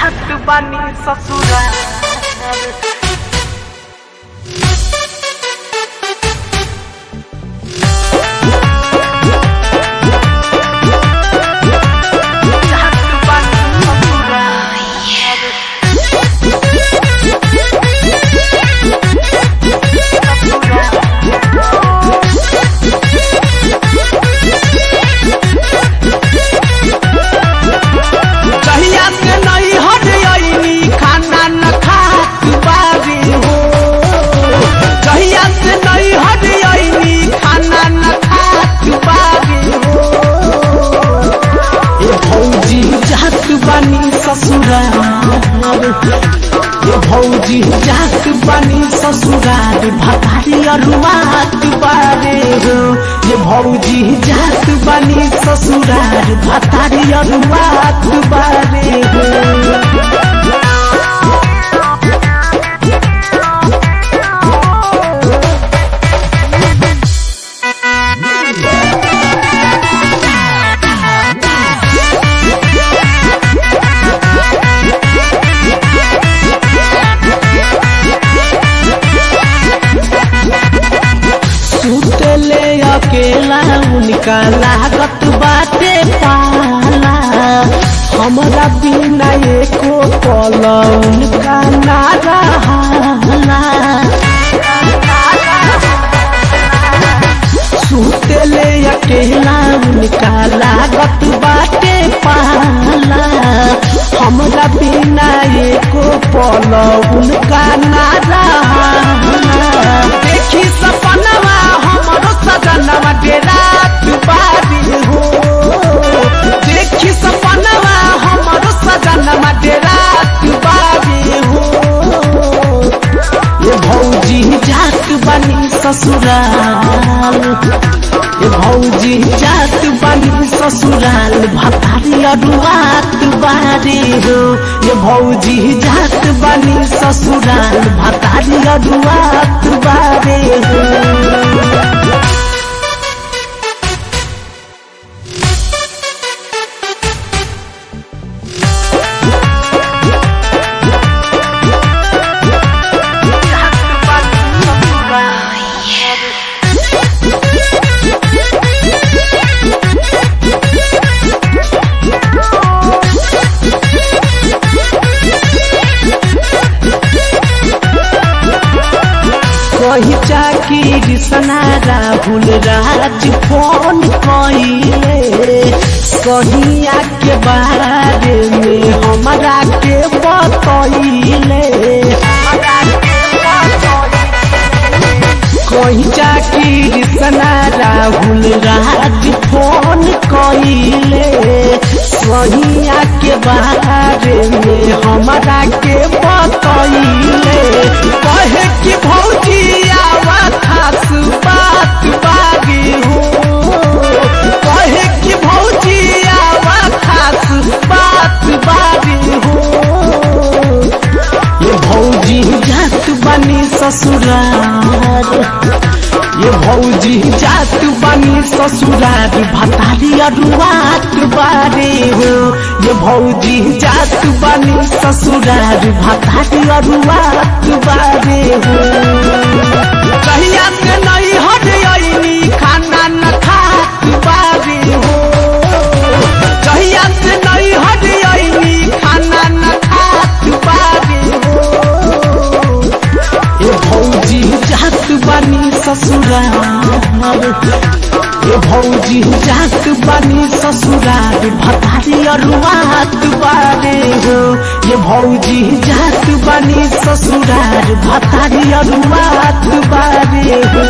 जात बानी ससुरा जात बानी ससुरा कहिया से नहीं हट आईनी खाना न खात बारी हो कहिया से नहीं हट आईनी खाना न खात बारी हो ए भौजी जात बानी ससुराल ए भौजी जात बानी ससुराल भतारी अरुआत बारे हो ये भौजी जात बानी ससुराल भतारी अरुआत बारे हो सुतले अकेला उनका लागत बाटे पाला हमरा बिना एको पल उनका ना रहाला सुतले अकेला उनका लागत बाटे पाला हमरा बिना एको पल उनका ना रहाला देखी सपनवा हमरो सजनवा डेरा बारी हो देखी सपनवा हमरो सजनवा डेरा बारी हो ये भौजी जात बनी ससुराल ये भौजी जात बनी ससुराल भतारी अरुआत बारी हो ये भौजी जात बनी ससुराल भतारी अरुआत बारी हो जात बानी ससुरा कही चाकी सना राहुल राज फोन कइले कहिया के बारे में हमरा के बतइले कही चाकी सना राहुल राज फोन कइले कहिया के बारे में हमरा के बतइले कहे कि भौजी आवा खास बात बागी हो कहे कि भौजी आवा खास बात बागी हो ये भौजी जात बनी ससुराल ये भौजी जात बनी ससुराल भतारी अरुआत बारे हो ये भौजी जात बनी ससुराल भतारी अरुआत बारे हो कहिया से नहीं हट आईनी खाना न खात बारे हो कहिया से नहीं हट आईनी खाना न खात बारे हो ये भौजी जात बनी ससुराल ये भौजी जात बनी ससुराल भतारी अरुआत बारे हो ये भौजी जात बनी ससुराल भतारी अरुआत बारे हो